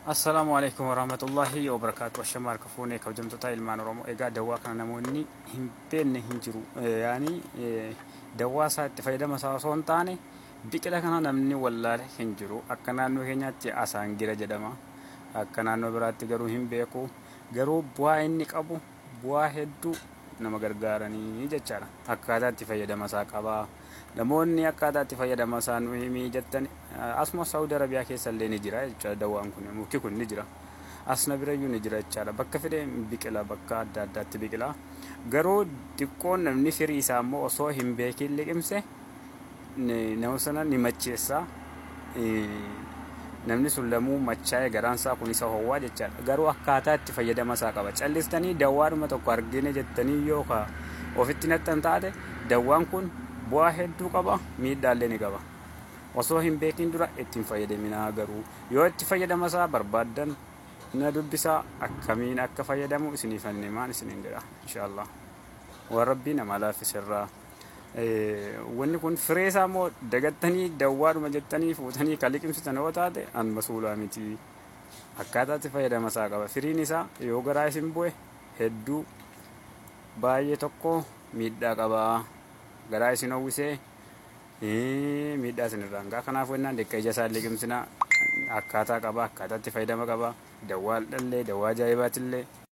Assalaamu alaikum warahmatullahi wabarakaatu. Ashamaa harka fuunee kabajamtoota ilmaan Oromoo. Egaa dawaa kana namoonni hin beekne hin jiru. Yaani dawaa isaa itti fayyadama isaa osoo hin taane biqila kana namni wallaale hin jiru. Akka naannoo keenyaatti asaangira jedhama. Akka naannoo biraatti garuu hin beeku. Garuu bu'aa inni qabu bu'aa hedduu nama gargaaranii jechaadha. Akkaataa itti fayyadama isaa qaba. Namoonni akkaataa itti fayyadama isaa nu himii jettan asuma Saawudi Arabiyaa keessa illee ni jira jechaadha dawaan kun mukti kun ni jira. Asna birayyuu ni jira jechaadha. Bakka fedhe biqila bakka adda addaatti biqila. Garuu xiqqoon namni firii isaa immoo osoo hin beekin liqimse nama sana ni macheessa. Namni sun lamuu machaa'ee garaan isaa kun isa howwaa jechaadha. Garuu akkaataa itti fayyadama isaa qaba. Callistanii dawaadhuma tokko argine jettanii yookaan ofitti nattan taate dawaan kun bu'aa hedduu qaba miidhaallee ni qaba. Osoo hin beekin dura ittiin fayyadaminaa garuu yoo itti fayyadama isaa barbaaddan na dubbisaa akkamiin akka fayyadamu isiniif himaan isiniin jedha inshaallah. Waan rabbii nama laaffisirraa. Wanni kun firee isaa immoo dagattanii dawaadhuma jettanii fuutanii kan liqimsitan yoo taate an masuulaa miti. Akkaataa itti fayyadama isaa qaba. Firiin isaa yoo garaa isin bu'e hedduu baay'ee tokko miidhaa qaba. Garaa isin hawwisee miidhaa isin irraan ga'a. Kanaaf wannaan deekka ija isaa liqimsina akkaataa qaba. Akkaataa itti fayyadama qaba. Dawaa dhallee dawaa ajaa'ibaatillee